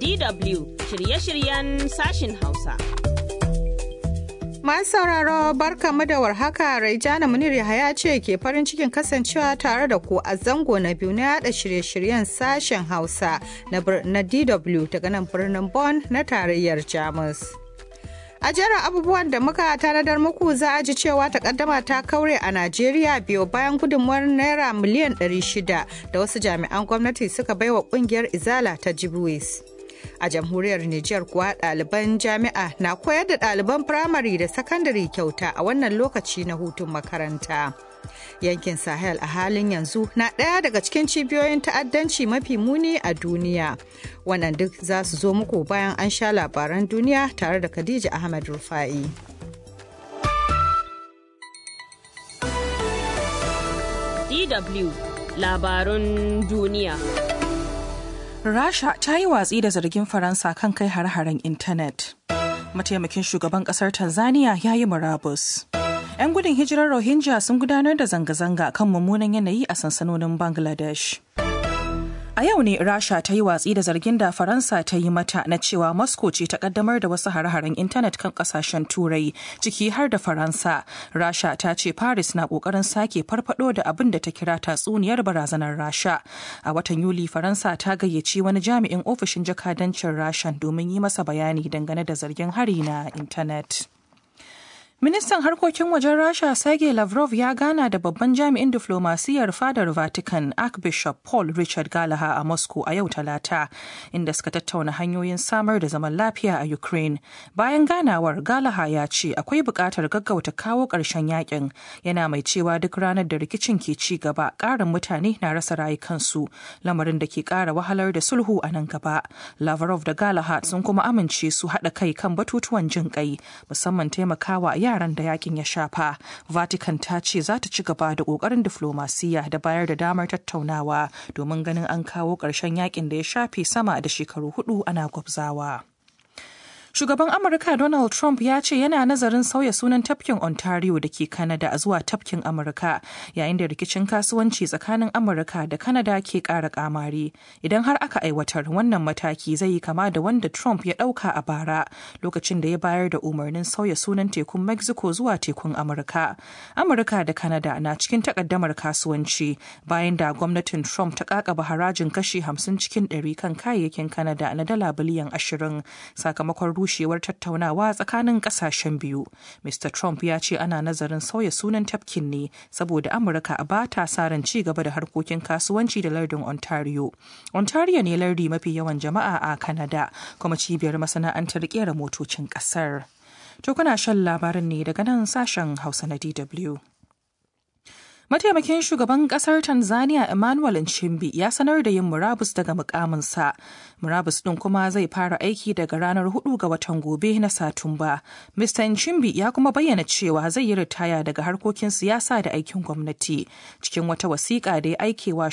DW shirye-shiryen sashin Hausa. Masu sauraro barkamu da warhaka Raijana Munir Yahaya ce ke farin cikin kasancewa tare da ku a zango na biyu na yada shirye-shiryen sashen Hausa na DW daga nan birnin Bonn na tarayyar Jamus. A jerin abubuwan da muka tanadar muku za a ji cewa takaddama ta kaure a Najeriya biyo bayan gudunmuwar naira miliyan 600 da wasu jami'an gwamnati suka baiwa kungiyar Izala ta Jibwis. A jamhuriyar Nijar kuwa ɗaliban jami'a na koyar da ɗaliban firamare da sakandare kyauta a wannan lokaci na hutun makaranta. Yankin Sahel a halin yanzu na ɗaya daga cikin cibiyoyin ta'addanci mafi muni a duniya. Wannan duk za su zo muku bayan an sha labaran duniya tare da Khadija Ahmad Rufa'i. DW labarun duniya. Rasha ta yi watsi da zargin Faransa kan kai har-haren intanet. Mataimakin shugaban kasar Tanzania ya yi murabus. 'Yan gudun hijirar Rohingya sun gudanar da zanga-zanga kan mummunan yanayi a sansanonin Bangladesh. A yau ne Rasha ta yi watsi da zargin da Faransa ta yi mata na cewa Moscow ce ta kaddamar da wasu hare-haren intanet kan kasashen Turai, ciki har da Faransa. Rasha ta ce Paris na kokarin sake farfado da abin da ta kira tatsuniyar barazanar Rasha. A watan Yuli Faransa ta gayyaci wani jami'in ofishin jakadancin Rasha domin yi masa bayani dangane da zargin hari na intanet. Ministan harkokin wajen Rasha Sergei Lavrov ya gana da babban jami'in diflomasiyyar fadar Vatican Archbishop Paul Richard Gallagher a Moscow a yau Talata, inda suka tattauna hanyoyin samar da zaman lafiya a Ukraine. Bayan ganawar Gallagher ya ce akwai buƙatar gaggauta kawo ƙarshen yakin, yana mai cewa duk ranar da rikicin ke ci gaba ƙarin mutane na rasa rayukansu, lamarin da ke ƙara wahalar da sulhu a nan gaba. Lavrov da Gallagher sun kuma amince su haɗa kai kan batutuwan jin ƙai, musamman taimakawa yaran da yakin ya shafa vatican ta ce za ta ci gaba da kokarin diflomasiyya da bayar da damar tattaunawa domin ganin an kawo ƙarshen yakin da ya shafe sama da shekaru hudu ana gwabzawa. Shugaban Amurka Donald Trump ya ce yana nazarin sauya sunan tafkin Ontario da ke Canada zuwa tafkin Amurka yayin da rikicin kasuwanci tsakanin Amurka da Canada ke ƙara kamari. Idan har aka aiwatar wannan mataki zai yi kama da wanda Trump ya ɗauka a bara lokacin da ya bayar da umarnin sauya sunan tekun Mexico zuwa tekun Amurka. Amurka da Canada na cikin takaddamar kasuwanci bayan da gwamnatin Trump ta kakaba harajin kashi 50 cikin 100 kan kayayyakin Canada na dala biliyan 20 sakamakon rushewar tattaunawa tsakanin kasashen biyu. Mr. Trump ya ce ana nazarin sauya sunan tafkin ne saboda Amurka ba ta sa ran ci gaba da harkokin kasuwanci da lardin Ontario. Ontario ne lardi mafi yawan jama'a a Canada kuma cibiyar masana'antar kera motocin kasar. To kuna shan labarin ne daga nan sashen Hausa na DW. Mataimakin shugaban kasar Tanzania Emmanuel Nchimbi ya sanar da yin murabus daga mukaminsa. Murabus ɗin kuma zai fara aiki daga ranar 4 ga watan gobe na Satumba. Mr. Nchimbi ya kuma bayyana cewa zai yi ritaya daga harkokin siyasa da aikin gwamnati. Cikin wata wasiƙa da ya aikewa